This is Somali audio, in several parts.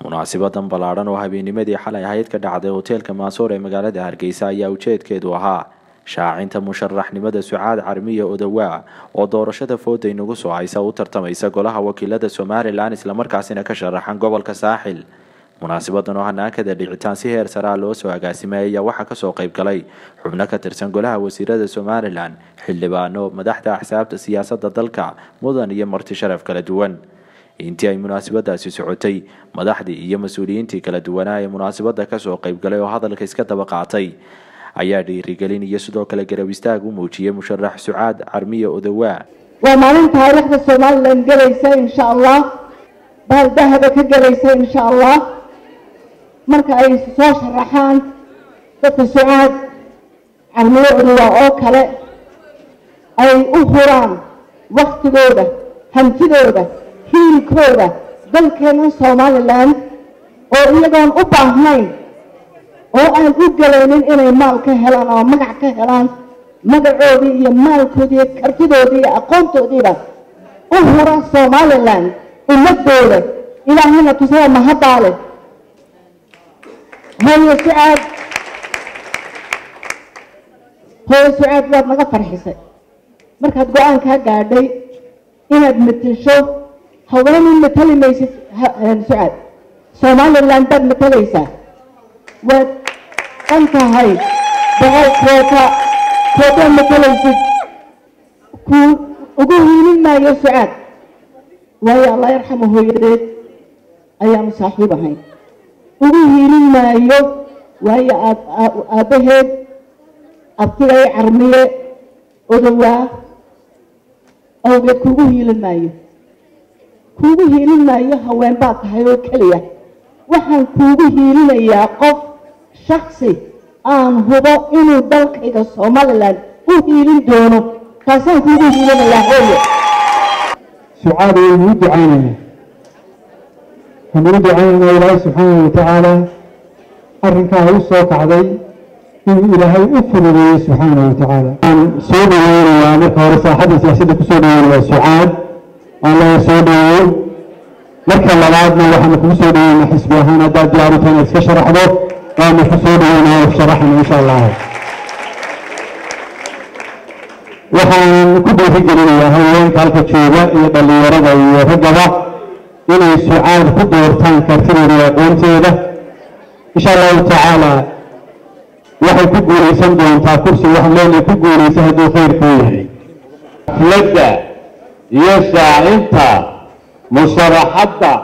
munaasibadan ballaadhan oo habeennimadii xalay ahayd ka dhacday hoteelka maasoor ee magaalada hargeysa ayaa ujeedkeedu ahaa shaacinta musharaxnimada sucaad carmiya odawaa oo doorashada fooda inagu soo haysa u tartamaysa golaha wakiilada somalilan islamarkaasina ka sharaxan gobolka saaxil munaasibadan oo hanaankada dhicitaan si heer saraa loo soo agaasimay ayaa waxaa kasoo qayb galay xubno ka tirsan golaha wasiirada somalilan xildhibaano madaxda axsaabta siyaasada dalka mudan iyo marti sharaf kala duwan intii ay munaasabadaasi socotay madaxdii iyo mas-uuliyiintii kala duwanaa ee munaasabada kasoo qayb galay oo hadalka iska daba qaatay ayaa dhiirigelin iyo sidoo kale garab istaag u muujiyay musharax sucaad carmiya odawaa waa maalin taariikhda somalilan gelaysa insha allah baaldahaba ka gelaysa insha allah marka ay soo sharaxaan dadka sucaad carmiyo odawaa oo kale ay u huraan waktigooda hantidooda hiilkooda dalkeena somalilan oo iyagoon u baahnayn oo aan u galaynin inay maal ka helaan ama magac ka helaan magacoodii iyo maalkoodii iyo kartidoodii iyo aqoontoodiiba u hura somalilan ummadooda ilaahayna tusada mahaddaale hooyo sucaad hooyo sucaad waad naga farxisay markaad go-aankaa gaadhay inaad matasho haweenin matali maysid sucaad somalilan baad matalaysaa waad dhan tahay boqol koota kootaad matalaysid ku ugu hiilin maayo sucaad waayo allah yarxamo hooyadeed ayaanu saaxiib ahayn ugu hiilin maayo waayo aabbaheed abtigay carmiye odowaa awgeed kuugu hiilin maayo kuugu hiilin maayo haween baad tahay oo keliya waxaan kuugu hiilinayaa qof shaksi aan hubo inuu dalkayga somalilan u hiilin doono kaasaan kuugu hiilinayaa hooyo sucaad waynu u ducaynayna waxaynu u ducaynaynaa ilaahay subxaana watacaala arrinkaa u soo kacday inuu ilaahay u fududeeyo subxaana watacaala waxaan soo dhaweynayaa marka hore saaxadda siyaasadda kusoo dhaweynayaa sucaad aan laga soo dhaweeyo marka labaadna waxaanu kugu soo dhaweynaa xisbi ahaan haddaad diyaarito inaad iska sharaxdo waanu ku soo dhaweynaa sharaxana insha allah waxaan ku dhiirigelinayaa haweenka halka jooga iyo dhallinyarada iyo raggaba inay sucaad ku doortaan kartidooda iyo aqoonteeda insha allahu tacaala waxay ku guulaysan doontaa kursi waxaan leenahay ku guulaysa hadduu khayrkuu yahay xafladda iyo shaacinta musharaxadda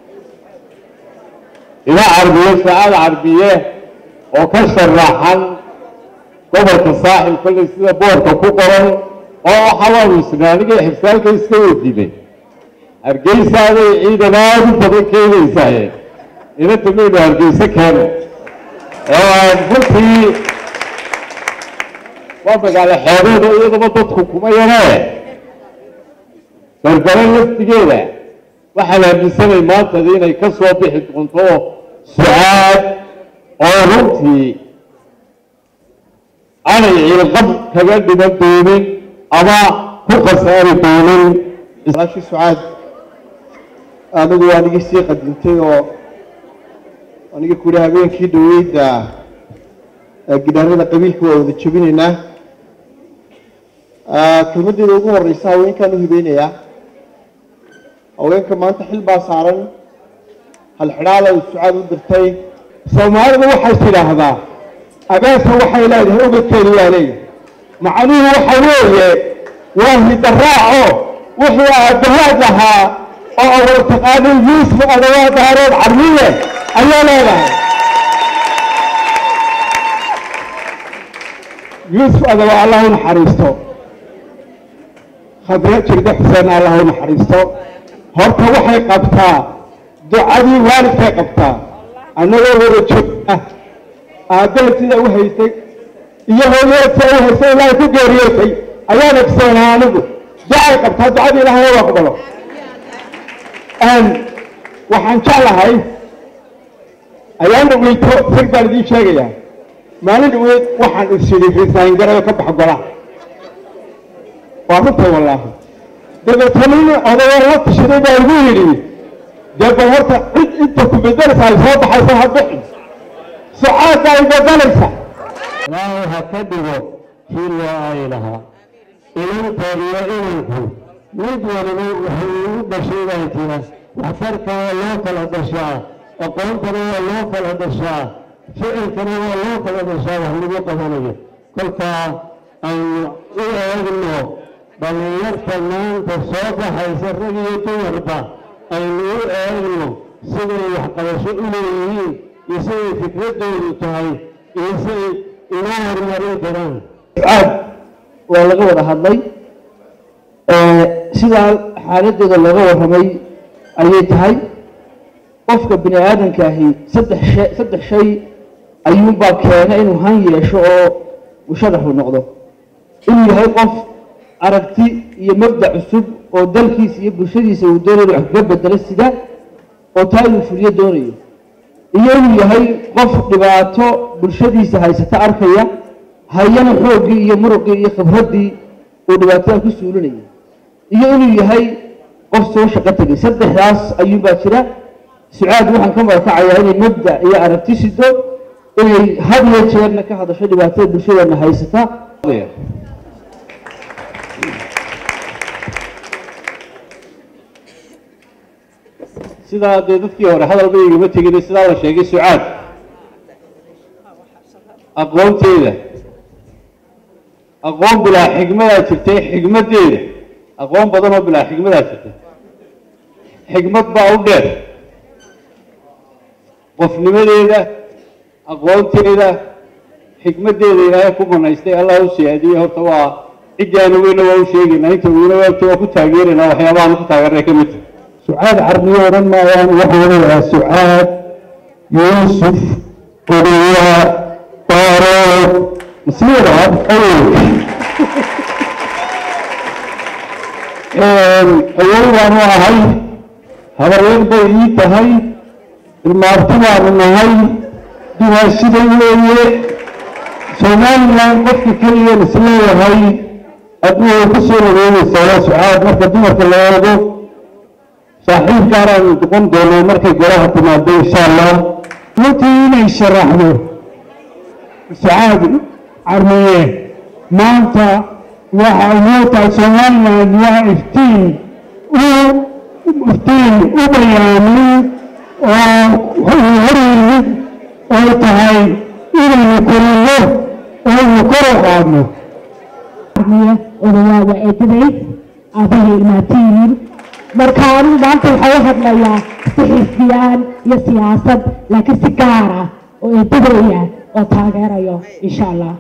ila carbiye sacaad carbiye oo ka sharaxan gobolka saaxil kollay sida boorka ku qoran oo xawaawisna aniga xibsaalka iska weydiinay hargeysaaday ciidan aada u badan keenaysaye inanta maynu hargeyse keeno runtii waa magaalo xeebeeda iyadaba dadku kuma yaree berbere laftigeeda waxaan aaminsanay maantadi inay ka soo bixi doonto sucaad oo runtii aanay ciilqab kaga dhiman doonin ama ku khasaari doonin shi sucaad anigu waa nigi sii qadintay oo aniga ku yihi habeenkii dhaweyda gidaarada qabiilka waa wada jebinaynaa kelmaddeeda ugu horeysa haweenkaan u hibeynayaa haweenka maanta xil baa saaran halxidhaala sucaad u dirtay soomaalidu waxay tidhaahdaa abeesa waxay leedahay ubadkeedu waa leeyahay macnuhu waxa weeye waa hidaraaco wixii aabbahaad lahaa oo awal taqaanay yuusuf adawaa daarood carmiye ayaa leedahay yuusuf adawaa allah u naxariisto khadre jirde xuseen allah u naxariisto horta waxay qabtaa ducadii waalidkay qabtaa annagoo wada joogna aabbaheed sida u haystay iyo hooyaheed sida u haystay ilaahay ku geeriyootay ayaan egsoonaa anigu ducay qabtaa ducadii ilaahay u aqbalo waxaan jeclahay ayaan dhaweyto sir baan idiin sheegayaa maalin dhaweyd waxaan isyidhi risaangarayo ka bax golaha waa runtay wallaahi dabeetana nin odayoo la tashaday baa igu yidhi dee bal horta cid inta ku bedelaysa ay soo baxaysa ha bixin sucaadda ay bedelaysa ilaahay ha ka dhigo kii loo ay lahaa inanteed iyo inanku mid waliba wuxuu ugu dhashay baa jira waxtarka waa loo kala dhashaa aqoontana waa loo kala dhashaa ficilkana waa loo kala dhashaa wax lagu qabanayo kolkaa aynu u eegno dhallinyarta maanta soo baxaysa rag iyo dumarba aynu u eegno siday waxqabasho u leeyihiin iyo siday fikradoodu tahay iyo siday inoo horumarin karaan sucaad waa laga wada hadlay sidaa xaaladeeda looga warramay ayay tahay qofka bini aadamka ahi saddex shay saddex shay ayuunbaa keena inuu han yeesho oo uu shadaxu noqdo inuu yahay qof aragti iyo mabdac cusub oo dalkiisa iyo bulshadiisa uu doonayo wax kaga bedelo sida oo taa inuu fuliyo doonayo iyo inuu yahay qof dhibaato bulshadiisa haysata arkaya hayana xooggii iyo muruqii iyo khibraddii uu dhibaatada ku suulinaya iyo inuu yahay qof soo shaqo tegay saddexdaas ayuunbaa jira sucaad waxaan ka marakacayaa inay mabda iyo aragti sido inay had iyo jeerna ka hadasho dhibaatada bulshadeena haysata sidaa dee dadkii hore hadalba igama tegin sidaa la sheegay sucaad aqoonteeda aqoon bilaa xigmadaa jirtay xigmaddeeda aqoon badan oo bilaa xigmadaa jirtay xigmad baa u dheer qofnimadeeda aqoonteeda xikmaddeeda ilaahay ku banaystay allah u siyaadiyey horta waa ciddaana weyna waa u sheegaynaa inta weyna waagta waa ku taageeraynaa waxyaabahaan ku taageernay ka mid tahay sucaad carbiyo odhan maayaan waxaa leeyahaa sucaad yuusuf odeya baaro masiira awow baanu ahay habaryar bay ii tahay ilmaarti baanu nahay duwaashida weeye somalilan qofka keliya isleeyahay adduun way ku soo wareegaysaa waa sucaad marka dumarka la eego saaxiibkaanaan noqon doonaa markay golaha timaado insha allah runtii inay sharaxdo sucaad carmiye maanta waxa inoo tahay somaliland waa iftiin u iftiin u bayaamin oo horyimid ay tahay inaynu korino oo aynu kor u qaadno odayaa waa eedaday aabahii ilmaatiyiin marka anigu maanta waxaa u hadlayaa si xisbiyaan iyo siyaasad laakiin si gaar ah oo eedadaya oo taageerayo insha allah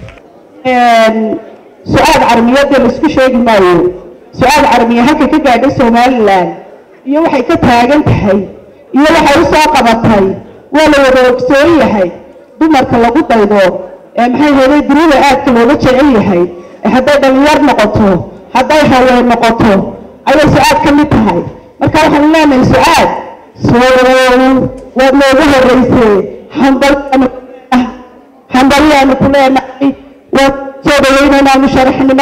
su-aal carmiyadda la isku sheegi maayo su-aal carmiya halkay ka gaadhay somalilan iyo waxay ka taagan tahay iyo waxay u soo qabatay waa la wada ogsoon yahay dumarka lagu daydo ee maxay heeday dunida aadka looga jecel yahay ee hadday dhalinyar noqoto hadday haween noqoto ayay su-aad ka mid tahay marka waxaan leenahay su-aad soo waad noogu horeysee hambalyaanu hambalyaanu ku leenahay waad soo dhaweynaynaa musharaxnimo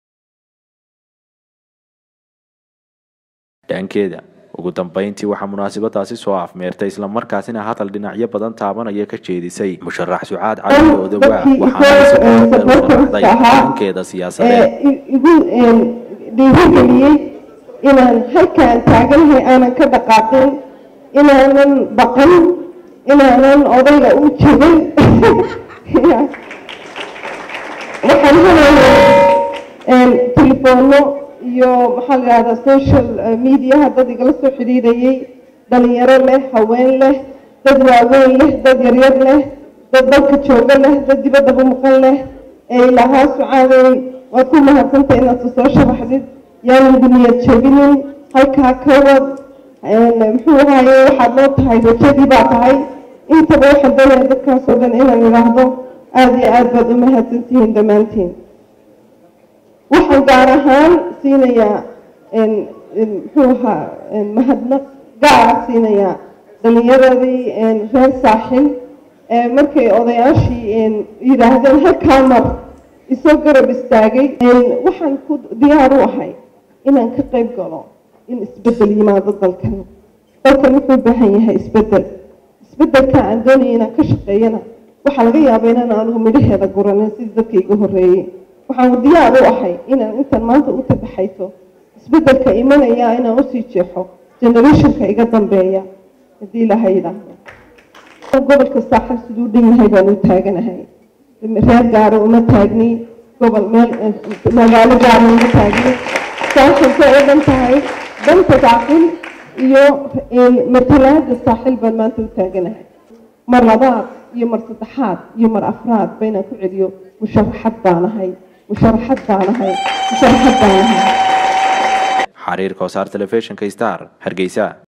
dhankeeda ugu dambeyntii waxaa munaasabadaasi soo afmeertay islamarkaasina hadal dhinacyo badan taabanaya ka jeedisay musharax sucaad cali odawaa waxaana si qodobeed u qanacday dhankeeda siyaasadeed igu dhiirigeliyey inaan halkaan taaganahay aanan ka dhaqaaqin inaanan baqan inaanan odayga u jebin waxaan helayaa telefoono iyo maxaa la yidhahdaa social mediaha dad igala soo xidhiidhayay dhalinyaro leh haween leh dad waaweyn leh dad yaryar leh dad dalka jooga leh dad dibaddaba maqan leh ee ilahaa sucaadey waad ku mahadsantay inaad soo sharaxdid yaanan duniyad jebinin halkaa ka wad muxuu ahaaye waxaad loo tahay wajadii baa tahay intaba waxaan doonaya dadkaas oo dhan inaan idhaahdo aada iyo aad baad u mahadsantihiin dhammaantiin waxaan gaar ahaan siinayaa muxuu ahaa mahadnaq gaara siinayaa dhalinyaradii reer saaxil markay odayaashii yidhaahdeen halkaa mar isoo garab istaagay waxaan ku diyaar u ahay inaan ka qayb galo in isbeddel yimaado dalkan dalkan wuxuu u baahan yahay isbeddel isbeddelka aan doonaya inaan ka shaqeeyana waxaa laga yaabaa inaan anigu midhaheeda guranin sidii dadka iga horreeyey waxaan diyaar u ahay inaan intan maanta u tabaxayto isbeddelka imanaya inaan usii jeexo generationka iga dambeeya haddii ilaahay yidhaahdo gobolka saaxil siduu dhan yahay baan u taaganahay reer gaaro uma taagni gobol meel magaalo gaaro uma taagni saaxilka oo dhan tahay danta saaxil iyo matalaada saaxil baan maanta u taaganahay mar labaad iyo mar saddexaad iyo mar afraad baynaan ku celiyo musharaxad baanahay musharaxad baanahay musharaxad baanahay xariir koosaar telefishinka star hargeysa